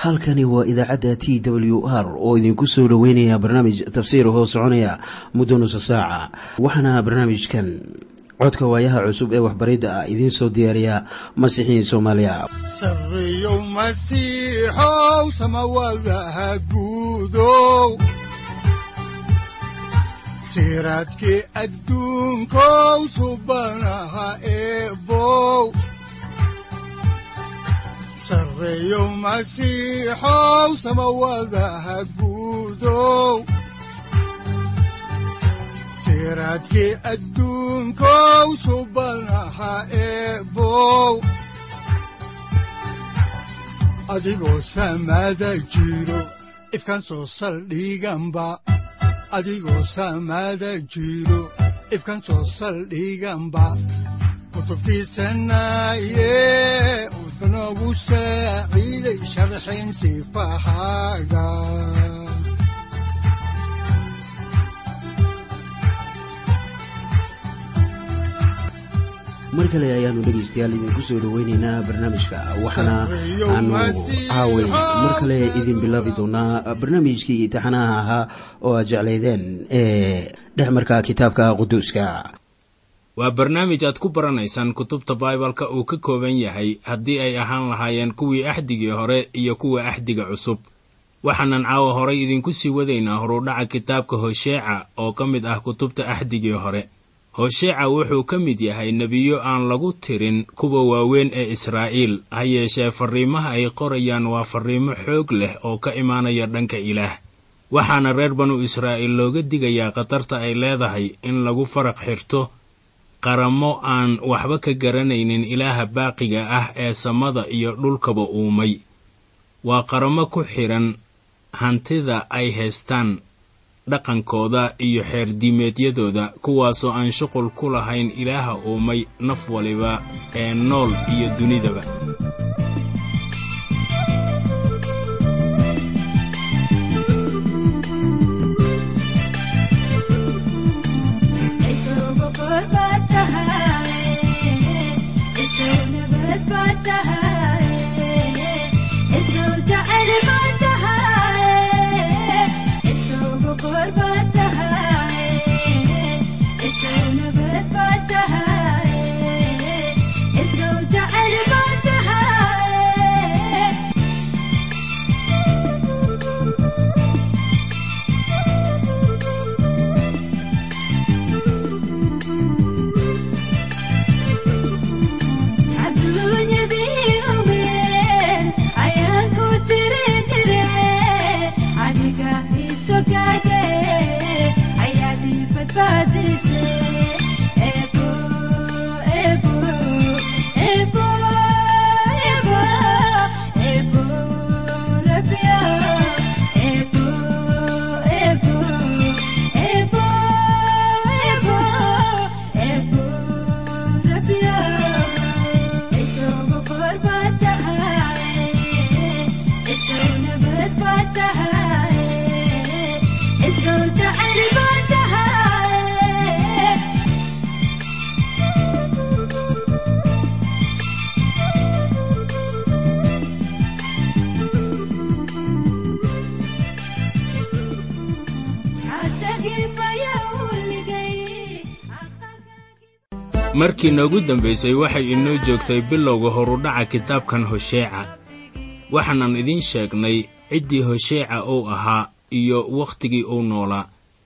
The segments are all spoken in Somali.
halkani waa idaacadda t w r oo idinku soo dhoweynaya barnaamij tafsiir hoo soconaya muddo nusa saaca waxaana barnaamijkan codka waayaha cusub ee waxbaridda ah idiin soo diyaariya masiixiin soomaaliya sareyow masiixow samawadaha guudow siraadkii adduunkow subanaha eebow sareyow masiixow samawadaha guudow siraadkii adduunkow subanaha eebow adigoo samada jiro ifkan soo saldhiganba adigoo samada jiro ifkan soo saldhiganba kutubtiisanaye udanogu saaciiday sharxin sifahaaga mar kale ayaanu dhegaystayaal idinku soo dhoweyneynaa barnaamijka waxaana aanu caaway mar kale idin bilaabi doonaa barnaamijkii taxanaha ahaa oo aad jeclaydeen ee dhexmarka kitaabka quduuska waa barnaamij aad ku baranaysaan kutubta baibalka uu ka kooban yahay haddii ay ahaan lahaayeen kuwii axdigii hore iyo kuwa axdiga cusub waxaanan caawa horay idinku sii wadaynaa horudhaca kitaabka hosheeca oo ka mid ah kutubta axdigii hore hosheeca wuxuu ka mid yahay nebiyo aan lagu tirin kuwa waaweyn ee israa'iil ha yeeshee farriimaha ay qorayaan waa farriimo xoog leh oo ka imaanaya dhanka ilaah waxaana reer banu israa'iil looga digayaa khatarta ay leedahay in lagu faraq xirto qaramo aan waxba ka garanaynin ilaaha baaqiga ah ee samada iyo dhulkaba uumay waa qaramo ku xidhan hantida ay haystaan dhaqankooda iyo xeerdiimeedyadooda kuwaasoo aan shuqul ku lahayn ilaaha uumay naf waliba ee nool iyo dunidaba markii noogu dambaysay waxay inoo joogtay bilowga horudhaca kitaabkan hosheeca waxaanan idiin sheegnay ciddii hosheeca uu ahaa iyo wakhtigii uu noolaa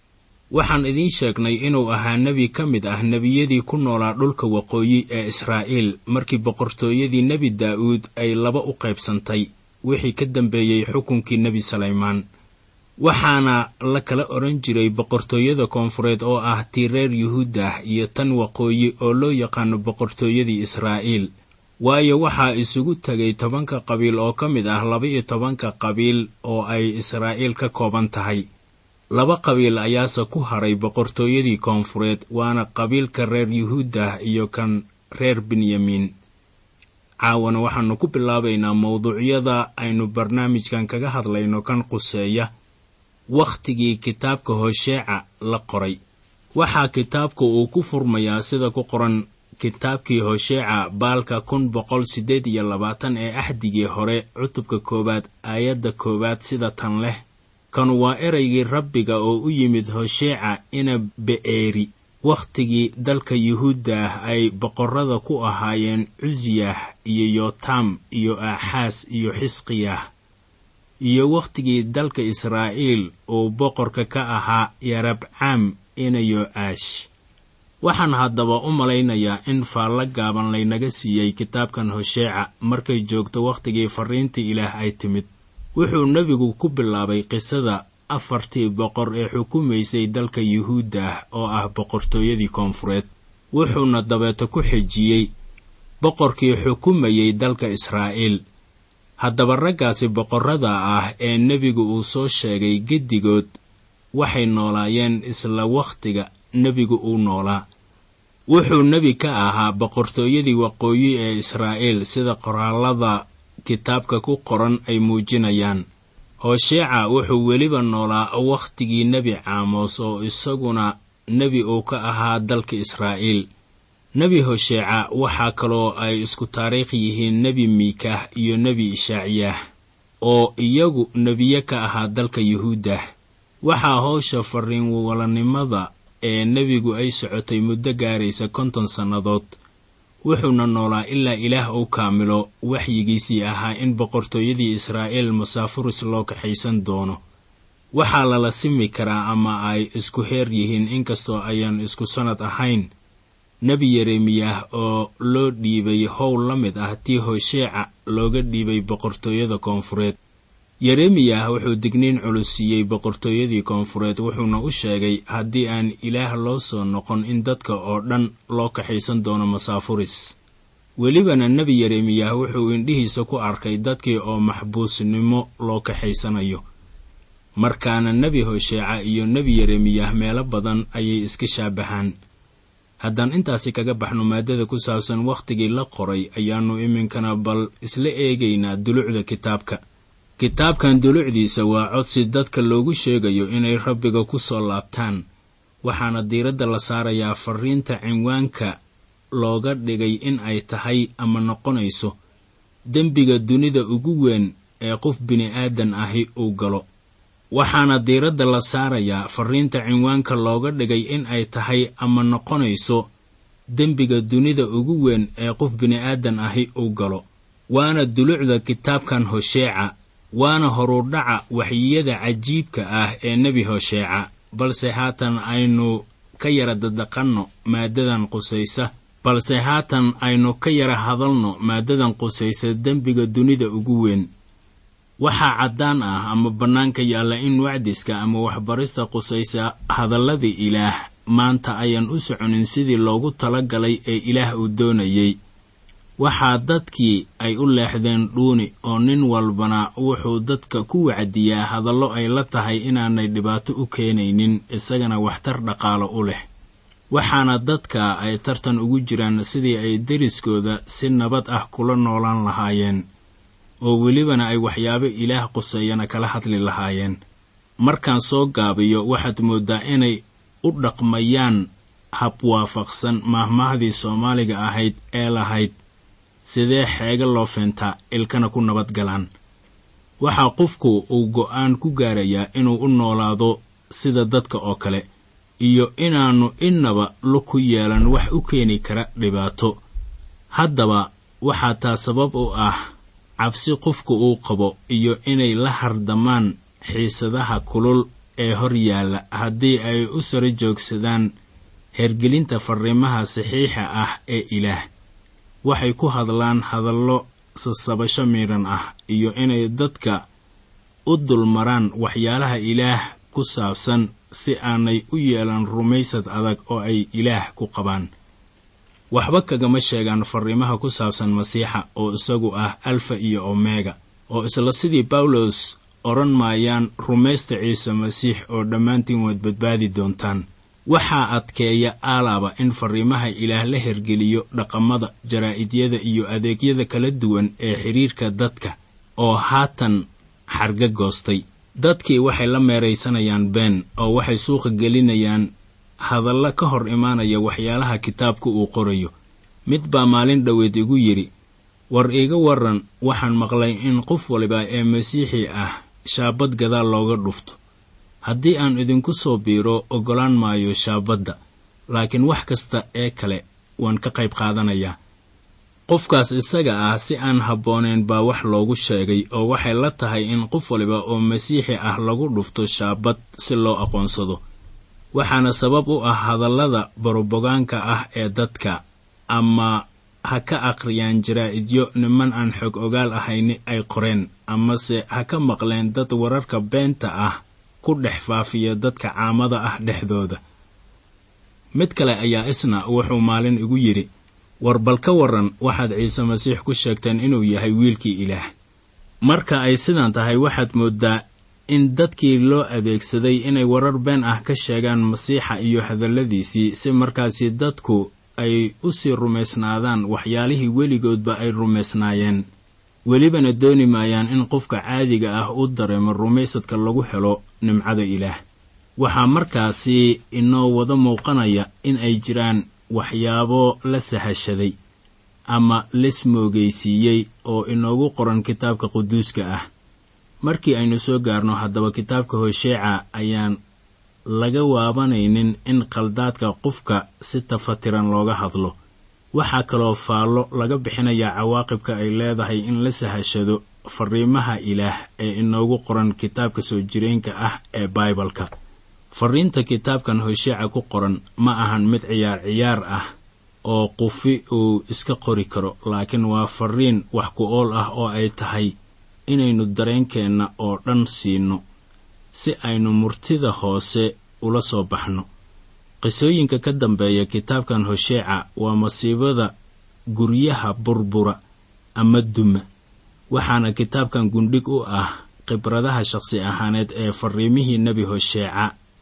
waxaan idiin sheegnay inuu ahaa nebi ka mid ah nebiyadii ku noolaa dhulka waqooyi ee israa'iil markii boqortooyadii nebi daa'uud ay laba u qaybsantay wixii ka dambeeyey xukunkii nebi salaymaan waxaana la kala odhan jiray boqortooyada koonfureed oo ah tii reer yuhuudah iyo tan waqooyi oo loo yaqaano boqortooyadii israa'iil waayo waxaa isugu tegay tobanka qabiil oo ka mid ah laba-iyo tobanka qabiil oo ay israa'iil ka kooban tahay laba qabiil ayaase ku haray boqortooyadii koonfureed waana qabiilka reer yuhuudah iyo kan reer benyamiin caawana waxaannu ku bilaabaynaa mawduucyada aynu barnaamijkan kaga hadlayno kan quseeya wakhtigii kitaabka hosheeca la qoray waxaa kitaabka uu ku furmayaa sida ku qoran kitaabkii hosheeca baalka kun boqol siddeed iyo labaatan ee axdigii hore cutubka koowaad aayadda koowaad sida tan leh kan waa eraygii rabbiga oo u yimid hosheeca ina be'eeri wakhtigii dalka yuhuudda ah ay boqorrada ku ahaayeen cusiyah iyo yotam iyo aaxaas iyo xisqiyah iyo wakhtigii dalka israa'iil uu boqorka ka ahaa yarabcaam ina yo'aash waxaan haddaba u malaynayaa in faallo gaaban laynaga siiyey kitaabkan hosheeca markay joogto wakhtigii farriintii ilaah ay timid wuxuu nebigu ku bilaabay qisada afartii boqor ee xukumaysay dalka yuhuudda ah oo ah boqortooyadii koonfureed wuxuuna dabeeta ku xejiyey boqorkii xukumayey dalka israa'iil haddaba raggaasi boqorrada ah ee nebigu uu soo sheegay geddigood waxay noolaayeen isla wakhtiga nebigu uu noolaa wuxuu nebi ka ahaa boqortooyadii waqooyi ee israa'iil sida qoraallada kitaabka ku qoran ay muujinayaan hosheeca wuxuu weliba noolaa wakhtigii nebi caamos oo isaguna nebi uu ka ahaa dalka israa'iil nebi hosheeca waxaa kaloo ay isku taariikh yihiin nebi miikah iyo nebi ishaaciyah oo iyagu nebiye ka ahaa dalka yuhuudda waxaa howsha farriinwalanimada ee nebigu ay socotay muddo gaaraysa konton sannadood wuxuuna noolaa ilaa ilaah uu kaamilo waxyigiisii ahaa in boqortooyadii israa'iil masaafuris loo kaxaysan doono waxaa lala simi karaa ama ay isku heer yihiin inkastoo ayaan isku sannad ahayn nebi yeremiyah oo loo dhiibay howl la mid ah tii hosheeca looga dhiibay boqortooyada koonfureed yeremiyah wuxuu digniin culus siiyey boqortooyadii koonfureed wuxuuna u sheegay haddii aan ilaah loo soo noqon in dadka oo dhan loo kaxaysan doono masaafuris welibana nebi yeremiyah wuxuu indhihiisa ku arkay dadkii oo maxbuusnimo loo kaxaysanayo markaana nebi hosheeca iyo nebi yeremiyah meelo badan ayay iska shaabahaan haddaan intaasi kaga baxno maaddada ku saabsan wakhtigii la qoray ayaannu iminkana bal isla eegaynaa dulucda kitaabka kitaabkan dulucdiisa waa codsi dadka loogu sheegayo inay rabbiga ku soo laabtaan waxaana diiradda la saarayaa farriinta cinwaanka looga dhigay in ay tahay ama noqonayso dembiga dunida ugu weyn ee qof bini'aadan ahi uu galo waxaana diiradda la saarayaa farriinta cinwaanka looga dhigay in ay tahay ama noqonayso dembiga dunida ugu weyn ee qof bini'aadan ahi uu galo waana dulucda kitaabkan hosheeca waana horudhaca waxyiyada cajiibka ah ee nebi hosheeca balse haatan aynu ka yara dadaqanno maaddadan qusaysa balse haatan aynu ka yara hadalno maaddadan qusaysa dembiga dunida ugu weyn waxaa caddaan ah ama bannaanka yaalla in wacdiska ama waxbarista qusaysa hadalladii ilaah maanta ayaan u soconin sidii loogu tala galay ee ilaah uu doonayey waxaa dadkii ay u leexdeen dhuuni oo nin walbana wuxuu dadka ku wacdiyaa hadallo ay la tahay inaanay dhibaato u keenaynin isagana waxtar dhaqaalo u leh waxaana dadka ay tartan ugu jiraan sidii ay deriskooda si nabad ah kula noolaan lahaayeen oo welibana ay waxyaabo ilaah quseeyana kala hadli lahaayeen markaan soo gaabiyo waxaad mooddaa inay u dhaqmayaan habwaafaqsan maahmaahdii soomaaliga ahayd ee lahayd sidee xeega loo feentaa ilkana ku nabad galaan waxaa qofku uu go'aan ku gaarayaa inuu u noolaado sida dadka oo kale iyo inaannu innaba lug ku yeelan wax u keeni kara dhibaato haddaba waxaa taa sabab u ah cabsi qofku uu qabo iyo inay la hardamaan xiisadaha kulul ee hor yaalla haddii ay u saro joogsadaan hergelinta farriimaha saxiixa ah ee ilaah waxay ku hadlaan hadallo sasabasho miidhan ah iyo inay dadka u dulmaraan waxyaalaha ilaah ku saabsan si aanay u yeelan rumaysad adag oo ay ilaah ku qabaan waxba kagama sheegaan farriimaha ku saabsan masiixa oo isagu ah alfa iyo omega oo isla sidii bawlos odhan maayaan rumaysta ciise masiix oo dhammaantiin waad badbaadi doontaan waxaa adkeeya aalaaba in farriimaha ilaah la hergeliyo dhaqamada jaraa'idiyada iyo adeegyada kala duwan ee xidhiirka dadka oo haatan xarga goostay dadkii waxay la meeraysanayaan been oo waxay suuqa gelinayaan hadalla ka hor imaanaya waxyaalaha kitaabku uu qorayo mid baa maalin dhoweed igu yidhi war iiga waran waxaan maqlay in qof waliba ee masiixi ah shaabad gadaal looga dhufto haddii aan idinku soo biiro oggolaan maayo shaabadda laakiin wax kasta ee kale waan ka qayb qaadanayaa qofkaas isaga ah si aan habboonayn baa wax loogu sheegay oo waxay la tahay in qof waliba oo masiixi ah lagu dhufto shaabad si loo aqoonsado waxaana sabab u ah hadallada barobogaanka ah ee dadka ama ha ka akhriyaan jaraa'idyo niman aan xog ogaal ahayni ay qoreen amase ha ka maqleen dad wararka beenta ah ku dhex faafiya dadka caamada ah dhexdooda mid kale ayaa isna wuxuu maalin igu yidhi war bal ka waran waxaad ciise masiix ku sheegteen inuu yahay wiilkii ilaah marka ay sidan tahay waxaad mooddaa in dadkii loo adeegsaday inay warar been ah ka sheegaan masiixa iyo hadalladiisii si markaasi dadku ay u sii rumaysnaadaan waxyaalihii weligoodba ay rumaysnaayeen welibana dooni maayaan in qofka caadiga ah u dareemo rumaysadka lagu helo nimcada ilaah waxaa markaasi inoo wada muuqanaya in ay jiraan waxyaabo la sahashaday ama lesmoogaysiiyey oo inoogu qoran kitaabka quduuska ah markii aynu soo gaarno haddaba kitaabka hosheeca ayaan laga waabanaynin in qaldaadka qofka si tafatiran looga hadlo waxaa kaloo faallo laga bixinayaa cawaaqibka ay leedahay in la sahashado fariimaha ilaah ee inoogu qoran kitaabka soo jireenka ah ee baibalka fariinta kitaabkan hosheeca ku qoran ma ahan mid ciyaar ciyaar ah oo qufi uu iska qori karo laakiin waa fariin wax ku ool ah oo ay tahay inaynu dareenkeenna oo dhan siino si aynu murtida hoose ula soo baxno qisooyinka ka dambeeya kitaabkan hosheeca waa masiibada guryaha burbura ama duma waxaana kitaabkan gundhig u ah khibradaha shaqsi ahaaneed ee fariimihii nebi hosheeca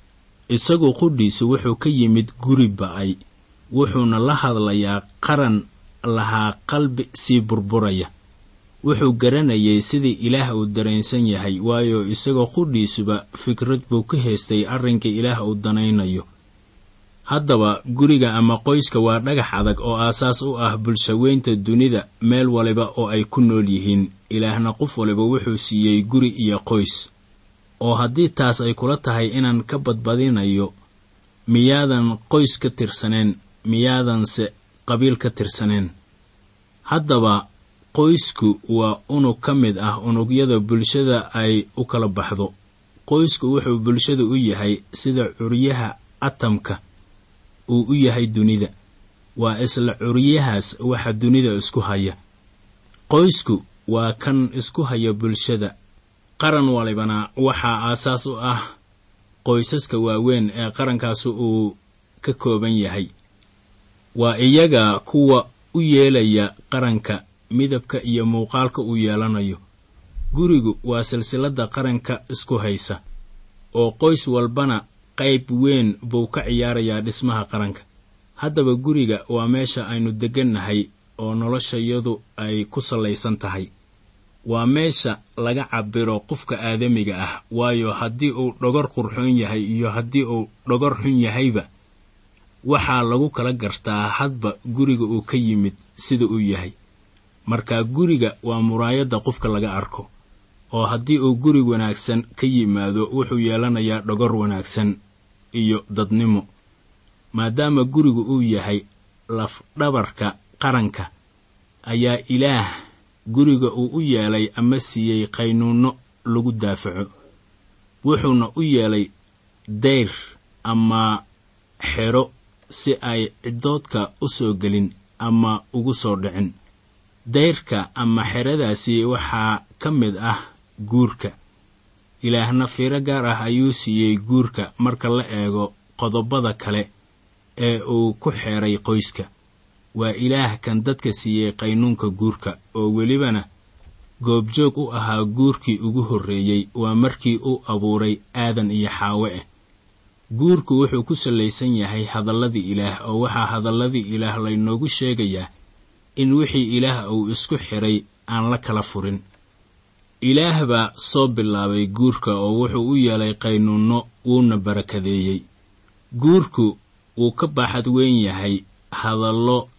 isagu qudhiisu wuxuu ka yimid guri ba'ay wuxuuna la hadlayaa qaran lahaa qalbi sii burburaya wuxuu garanayay sidii ilaah uu dareensan yahay waayo isagoo qudhiisuba fikrad buu ka haystay arrinka ilaah uu danaynayo haddaba guriga ama qoyska waa dhagax adag oo aasaas u ah bulshaweynta dunida meel waliba oo ay ku nool yihiin ilaahna qof waliba wuxuu siiyey guri iyo qoys oo haddii taas ay kula tahay inaan ka badbadinayo miyaadan qoys ka tirsaneen miyaadanse qabiil ka tirsaneen haddaba qoysku waa unug ka mid ah unugyada bulshada ay u kala baxdo qoysku wuxuu bulshada u yahay sida curyaha atamka uu u yahay dunida waa isla curyahaas waxa dunida isku haya qoysku waa kan isku haya bulshada qaran walibana waxaa aasaas u ah qoysaska waaweyn ee qarankaasi uu ka kooban yahay waa iyaga kuwa u yeelaya qaranka midabka iyo muuqaalka uu yeelanayo gurigu waa silsilada qaranka isku haysa oo qoys walbana qayb weyn buu ka ciyaarayaa dhismaha qaranka haddaba guriga waa meesha aynu deggannahay oo noloshayadu ay ku sallaysan tahay waa meesha laga cabiro qofka aadamiga ah waayo haddii uu dhogor qurxoon yahay iyo haddii uu dhogor xun yahayba waxaa lagu kala gartaa hadba guriga uu ka yimid sida uu yahay marka guriga waa muraayadda qofka laga arko oo haddii uu guri wanaagsan ka yimaado wuxuu yeelanayaa dhogor wanaagsan iyo dadnimo maadaama gurigu uu yahay lafdhabarka qaranka ayaa ilaah guriga uu u yeelay ama siiyey qaynuunno lagu daafaco wuxuuna u yeelay dayr ama xero si ay ciddoodka u soo gelin ama ugu soo dhicin dayrka ama xeradaasi waxaa ka mid ah guurka ilaahna fiiro gaar ah ayuu siiyey guurka marka la eego qodobada kale ee uu ku xeeray qoyska waa ilaah kan dadka siiyey qaynuunka guurka oo welibana goobjoog u ahaa guurkii ugu horreeyey waa markii uu abuuray aadan iyo xaawe ah guurku wuxuu ku sallaysan yahay hadalladii ilaah oo waxaa hadalladii ilaah laynoogu sheegayaa in wixii ilaah uu isku xidhay aan la kala furin ilaah baa soo bilaabay guurka oo wuxuu u yeelay qaynuunno wuuna barakadeeyey guurku wuu ka baaxad weyn yahay hadallo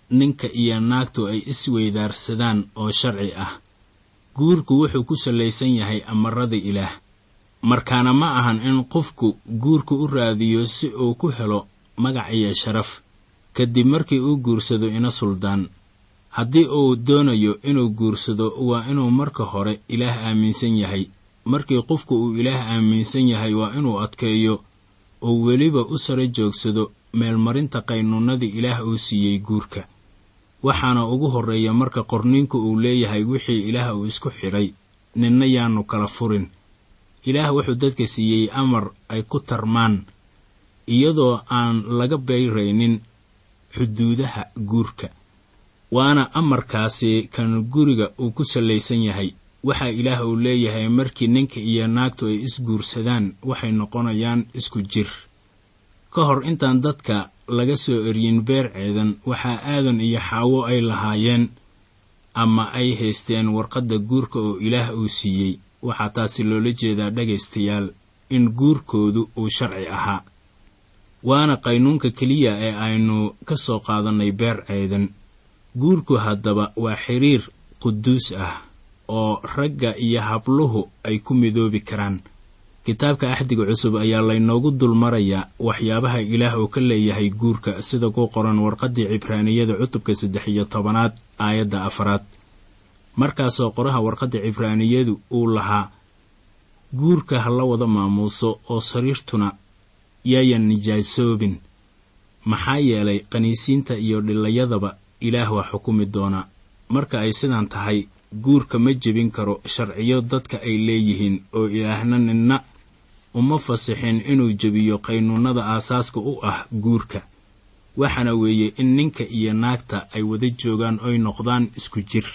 ninka iyo naagtu ay isweydaarsadaan oo sharci ah guurku wuxuu ku sallaysan yahay amarada ilaah markaana ma ahan in qofku guurka u raadiyo si uu ku helo magac iyo sharaf kadib markii uu guursado ina suldaan haddii uu doonayo inuu guursado waa inuu marka hore ilaah aaminsan yahay markii qofku uu ilaah aaminsan yahay waa inuu adkeeyo oo weliba u sare joogsado meelmarinta qaynuunadii ilaah uu siiyey guurka waxaana ugu horreeya marka qorniinku uu leeyahay wixii ilaah uu isku xidhay ninna yaannu kala furin ilaah wuxuu dadka siiyey amar ay ku tarmaan iyadoo aan laga beyraynin xuduudaha guurka waana amarkaasi kan guriga uu ku sallaysan yahay waxaa ilaah uu leeyahay markii ninka iyo naagtu ay isguursadaan waxay noqonayaan isku jir ka hor intaan dadka laga soo eryin beer ceedan waxaa aadan iyo xaawo ay lahaayeen ama ay haysteen warqadda guurka oo ilaah uu siiyey waxaa taasi loola jeedaa dhegaystayaal in guurkoodu uu sharci ahaa waana qaynuunka keliya ee aynu ka soo qaadannay beer ceedan guurku haddaba waa xiriir quduus ah oo ragga iyo habluhu ay ku midoobi karaan kitaabka axdiga cusub ayaa laynoogu dulmarayaa waxyaabaha ilaah uu ka leeyahay guurka sida ku qoran warqaddii cibraaniyada cutubka saddex iyo tobanaad aayadda afaraad markaasoo qoraha warqadda cibraaniyadu uu lahaa guurka ha la wada maamuuso oo sariirtuna yaayan nijaasoobin maxaa yeelay qaniisiinta iyo dhilayadaba ilaah waa xukumi doonaa marka ay sidaan tahay guurka ma jebin karo sharciyo dadka ay leeyihiin oo ilaahna ninna uma fasixin inuu jebiyo qaynuunnada aasaaska u ah guurka waxaana weeye in ninka iyo naagta ay wada joogaan oy noqdaan isku jir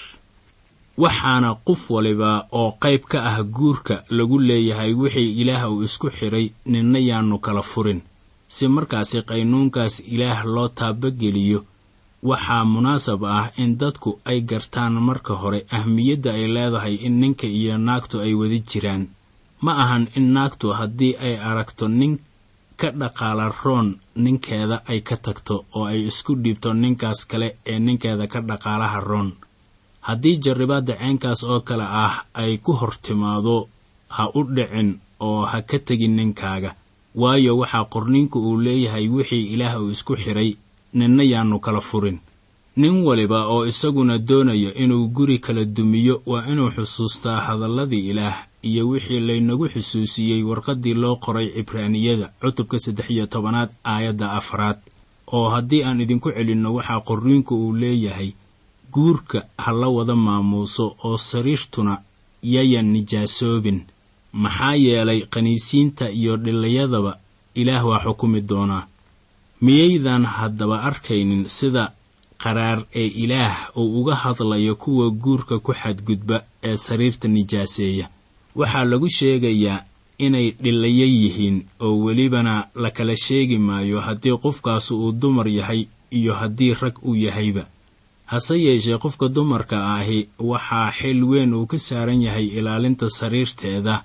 waxaana qof waliba oo qayb ka ah guurka lagu leeyahay wixii ilaah uu isku xidhay ninna yaannu kala furin si markaasi qaynuunkaas ilaah loo taabageliyo waxaa munaasab ah in dadku ay gartaan marka hore ahmiyadda ay leedahay in ninka iyo naagtu ay wada jiraan ma ahan in naagtu haddii ay aragto nin ka dhaqaala roon ninkeeda ay ka tagto oo ay isku dhiibto ninkaas kale ee ninkeeda ka dhaqaalaha roon haddii jarribaadda ceenkaas oo kale ah ay ku hor timaado ha u dhicin oo ha ka tegin ninkaaga waayo waxaa qorniinku uu leeyahay wixii ilaah uu isku xidhay ninna yaannu kala furin nin waliba oo isaguna doonaya inuu guri kala dumiyo waa inuu xusuustaa hadalladii ilaah iyo wixii laynagu xusuusiyey warqaddii loo qoray cibraaniyada cutubka saddex iyo tobanaad aayadda afraad oo haddii aan idinku celinno waxaa qorriinku uu leeyahay guurka ha la wada maamuuso oo sariirtuna yayan nijaasoobin maxaa yeelay qaniisiinta iyo dhilayadaba ilaah waa xukumi doonaa miyaydan haddaba arkaynin sida qaraar ee ilaah uu uga hadlayo kuwa guurka ku xadgudba ee sariirta nijaaseeya waxaa lagu sheegayaa inay dhilayo yihiin oo welibana la kala sheegi maayo haddii qofkaasi uu dumar yahay iyo haddii rag uu yahayba hase yeeshee qofka dumarka ahi waxaa xil weyn uu ka saaran yahay ilaalinta sariirteeda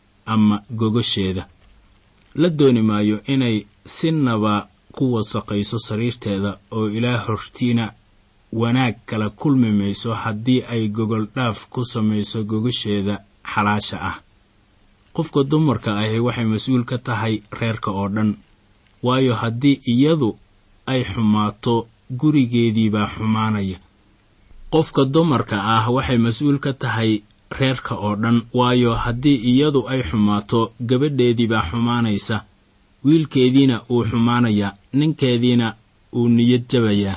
ama gogosheeda la dooni maayo inay sinaba ku wasaqayso sariirteeda oo ilaah hortiina wanaag kala kulmi mayso haddii ay gogol dhaaf ku samayso gogosheeda xalaasha ah qofka dumarka ahi waxay mas-uul ka tahay reerka oo dhan waayo haddii iyadu ay xumaato gurigeediibaa xumaanaya qofka dumarka ah waxay mas-uul ka tahay reerka oo dhan waayo haddii iyadu ay xumaato gabadheediibaa xumaanaysa wiilkeediina uu xumaanayaa ninkeediina uu niyad jabayaa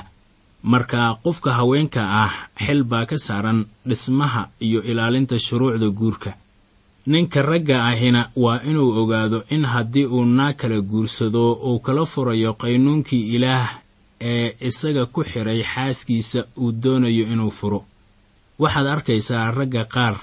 marka qofka haweenka ah xil baa ka saaran dhismaha iyo ilaalinta shuruucda guurka ninka ragga ahina waa inuu ogaado in haddii uu naag kala guursado uu kala furayo qaynuunkii ilaah ee isaga ku xidhay xaaskiisa uu doonayo inuu furo waxaad arkaysaa ragga qaar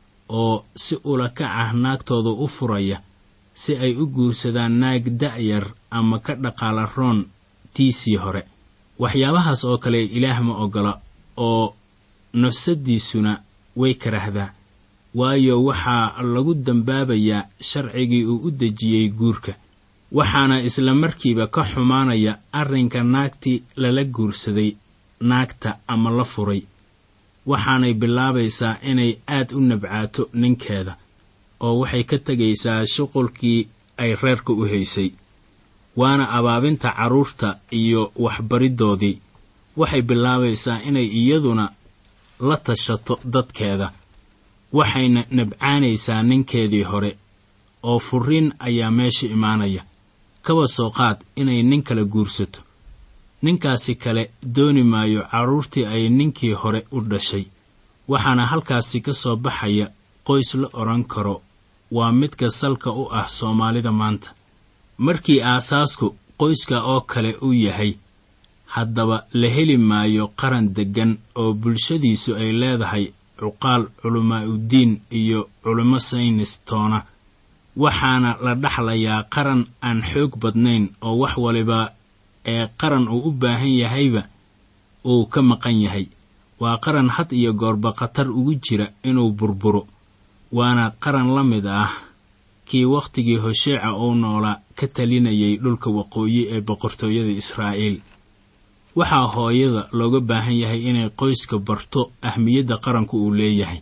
oo si ula kac ah naagtooda u furaya si ay u guursadaan naag da'yar ama ka dhaqaala roon tiisii hore waxyaabahaas oo kale ilaah ma oggola oo nafsaddiisuna way karahdaa waayo waxaa lagu dambaabayaa sharcigii uu u dejiyey guurka waxaana isla markiiba ka xumaanaya arrinka naagtii lala guursaday naagta ama la furay waxaanay bilaabaysaa inay aad u nabcaato ninkeeda oo waxay ka tegaysaa shuqulkii ay reerka u haysay waana abaabinta carruurta iyo waxbariddoodii waxay bilaabaysaa inay iyaduna la tashato dadkeeda waxayna nabcaanaysaa ninkeedii hore oo furiin ayaa meesha imaanaya kaba soo qaad inay nin kale guursato ninkaasi kale dooni maayo carruurtii ay ninkii hore u dhashay waxaana halkaasi ka soo baxaya qoys la odhan karo waa midka salka u ah soomaalida maanta markii aasaasku qoyska oo kale u yahay haddaba la heli maayo qaran deggan oo bulshadiisu ay leedahay cuqaal culimaa'udiin iyo culimo saynis toona waxaana la dhaxlayaa qaran aan xoog badnayn oo wax waliba ee qaran uu u baahan yahayba uu ka maqan yahay waa qaran had iyo goorba khatar ugu jira inuu burburo waana qaran la mid ah kii wakhtigii hosheeca uu noolaa ka talinayay dhulka waqooyi ee boqortooyada israa'iil waxaa hooyada looga baahan yahay inay qoyska barto ahmiyadda qaranku uu leeyahay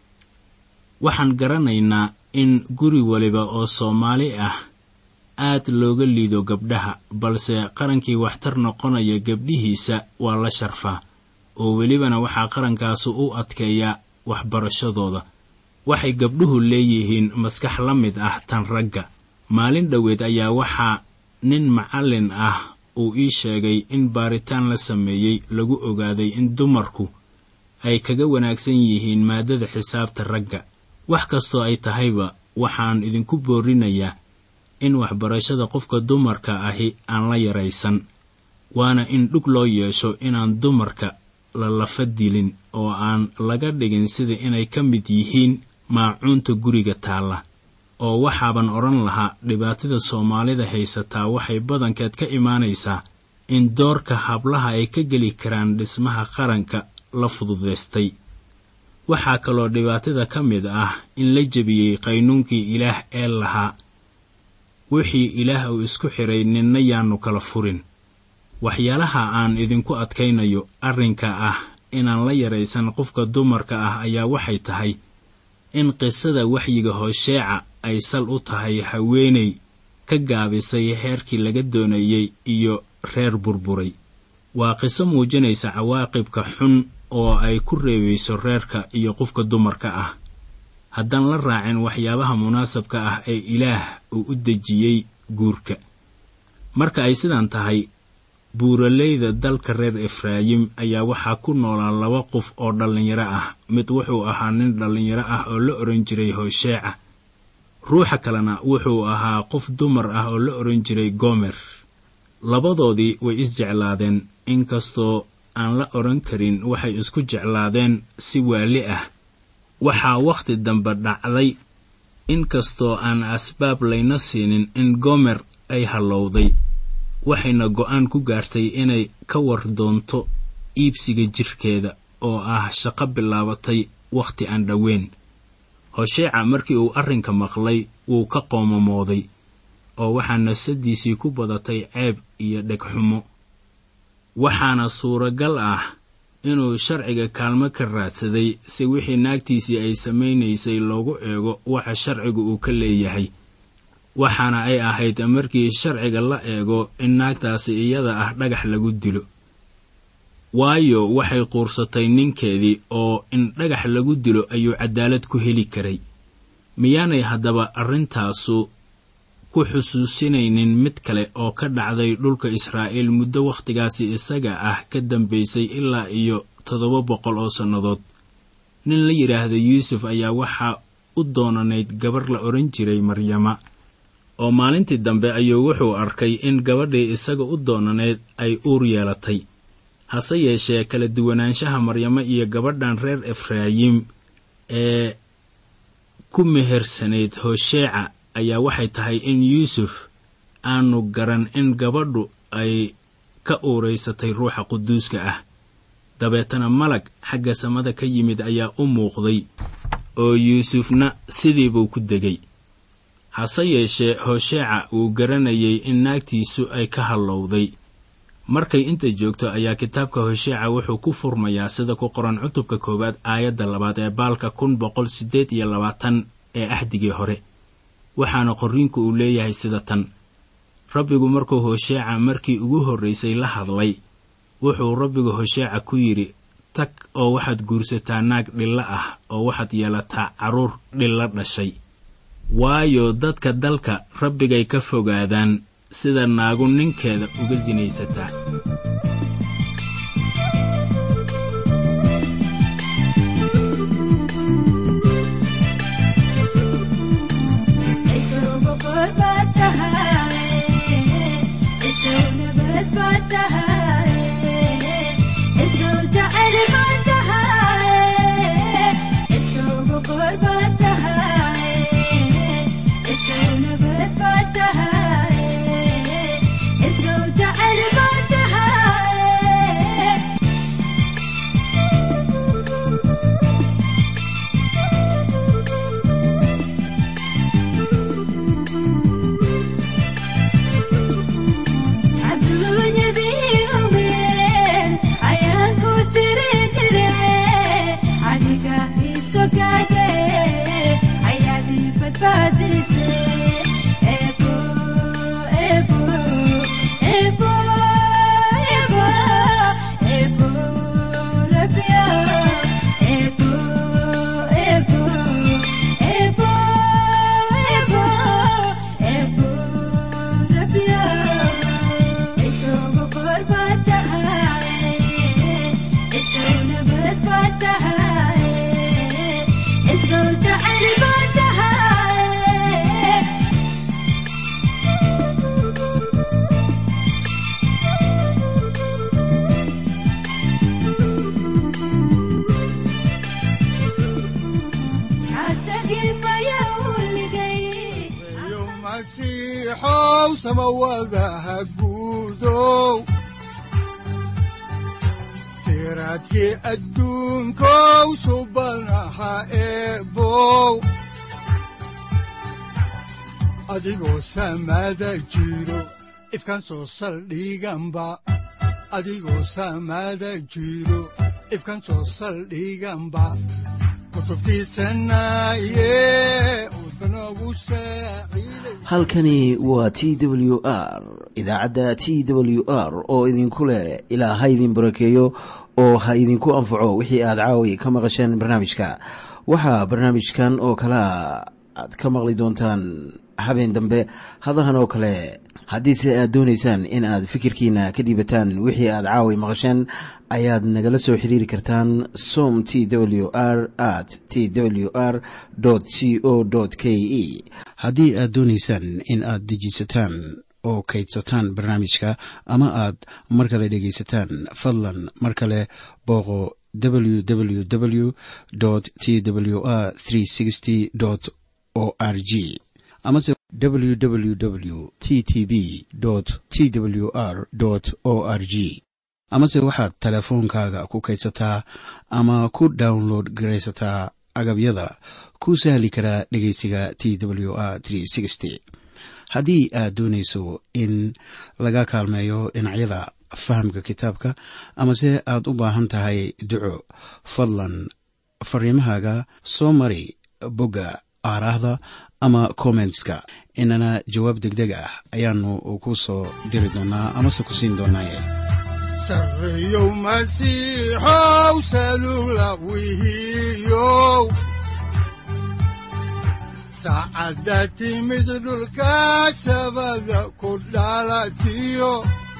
waxaan garanaynaa in guri waliba oo soomaali ah aad looga liido gabdhaha balse qarankii waxtar noqonaya gabdhihiisa waa la sharfaa oo welibana waxaa qarankaasi u adkeeyaa waxbarashadooda waxay gabdhuhu leeyihiin maskax la mid ah tan ragga maalin dhoweed ayaa waxaa nin macallin ah uu ii sheegay in baaritaan la sameeyey lagu ogaaday in dumarku ay kaga wanaagsan yihiin maadada xisaabta ragga wax kastoo ay tahayba waxaan idinku boorinayaa in waxbarashada qofka dumarka ahi aan la yaraysan waana in dhug loo yeesho inaan dumarka la lafa dilin oo aan laga dhigin sida inay ka mid yihiin maacuunta guriga taalla oo waxaaban odhan lahaa dhibaatada soomaalida haysataa waxay badankeed ka imaanaysaa in doorka hablaha ay ka geli karaan dhismaha qaranka la fududaystay waxaa kaloo dhibaatada ka mid ah in la jebiyey qaynuunkii ilaah ee lahaa wixii ilaah uu isku xidhay ninna yaannu kala furin waxyaalaha aan idinku adkaynayo arrinka ah inaan la yaraysan qofka dumarka ah ayaa waxay tahay in qisada waxyiga hosheeca ay sal u tahay haweenay ka gaabisay heerkii laga doonayey iyo reer burburay waa qiso muujinaysa cawaaqibka xun oo ay ku reebayso reerka iyo qofka dumarka ah haddaan la raacin waxyaabaha munaasabka ah ee ilaah uu u dejiyey guurka marka ay sidan tahay buuraleyda dalka reer efraayim ayaa waxaa ku noolaa laba qof oo dhallinyaro ah mid wuxuu ahaa nin dhallinyaro ah oo la odhan jiray hosheeca ruuxa kalena wuxuu ahaa qof dumar ah oo la odhan jiray gomer labadoodii way isjeclaadeen inkastoo aan la odhan karin waxay isku jeclaadeen si waali ah waxaa wakhti dambe dhacday inkastoo aan asbaab layna siinin in gomer ay hallowday waxayna go'aan ku gaartay inay ka war doonto iibsiga jirkeeda oo ah shaqo bilaabatay wakhti aan dhoweyn hosheeca markii uu arrinka maqlay wuu ka qoomamooday oo waxaa nafsadiisii ku badatay ceeb iyo dhegxumo waxaana suuragal ah inuu sharciga kaalmo ka raadsaday si wixii naagtiisii ay samaynaysay loogu eego waxa sharcigu uu ka leeyahay waxaana ay ahayd markii sharciga la eego in naagtaasi iyada ah dhagax lagu dilo waayo waxay quursatay ninkeedii oo in dhagax lagu dilo ayuu cadaalad ku heli karay miyaanay haddaba arrintaasu ku xusuusinaynin mid kale oo ka dhacday dhulka israa'iil muddo wakhtigaasi isaga ah ka dambaysay ilaa iyo toddoba boqol oo sannadood nin la yidhaahdo yuusuf ayaa waxaa u doonanayd gabar la odhan jiray maryama oo maalintii dambe ayuu wuxuu arkay in gabadhii isaga u doonaneyd ay uur yeelatay hase yeeshee kala duwanaanshaha maryamo iyo gabadhan reer efraayim ee ku mehersanayd hosheeca ayaa waxay tahay in yuusuf aanu garan in gabadhu ay ka uuraysatay ruuxa quduuska ah dabeetana malag xagga samada ka yimid ayaa u muuqday oo yuusufna sidiibuu ku degay hase yeeshee hosheeca wuu garanayay in naagtiisu ay ka hallowday markay inta joogto ayaa kitaabka hosheeca wuxuu ku furmayaa sida ku qoran cutubka koowaad aayadda labaad ee baalka kun boqol siddeed iyo labaatan ee axdigii hore waxaana qorriinku uu leeyahay sida tan rabbigu markuu hosheeca markii ugu horraysay la hadlay wuxuu rabbigu hosheeca ku yidhi tag oo waxaad guursataa naag dhillo ah oo waxaad yeelataa carruur dhillo dhashay waayo dadka dalka rabbigay ka fogaadaan sida naagu ninkeeda uga sinaysataa siraadkii adduunkow subanaha eebow adigoo samaada jiro ifkan soo saldhiganba adigoo samaada jiro ifkan soo saldhiganba halkani waa t w r idaacadda t w r oo idinku leh ilaa ha idin barakeeyo oo ha idinku anfaco wixii aad caawi ka maqasheen barnaamijka waxaa barnaamijkan oo kalea aad ka maqli doontaan habeen dambe hadahan oo kale haddiise aad doonaysaan in aad fikirkiina ka dhiibataan wixii aad caawi maqasheen ayaad nagala soo xiriiri kartaan som t w r at t w r c o k e haddii aad doonaysaan in aad dejiisataan oo kaydsataan barnaamijka ama aad mar kale dhegaysataan fadlan mar kale booqo www t w r o r g amase www t t b t w r o r g amase waxaad teleefoonkaaga ku kaydsataa ama ku download garaysataa agabyada ku sahli karaa dhegeysiga t w r haddii aad doonayso in laga kaalmeeyo dhinacyada fahamka kitaabka amase aad u baahan tahay duco fadlan fariimahaaga soo mari bogga aaraahda ama kommentska inana jawaab degdeg ah ayaanu ku soo diri doonaa amase ku siin doonaaye sareyow masiixow salula wihiyow saacadda timid dhulka sabada ku dhalatiyo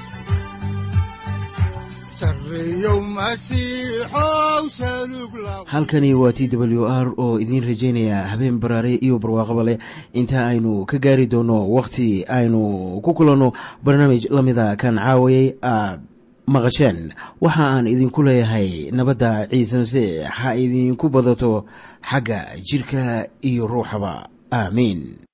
halkani waa t w r oo idiin rajaynaya habeen baraare iyo barwaaqaba leh inta aynu ka gaari doono wakhti aynu ku kulanno barnaamij la mida kan caawayay aad maqasheen waxa aan idinku leeyahay nabadda ciise masiix ha idinku badato xagga jidhka iyo ruuxaba aamiin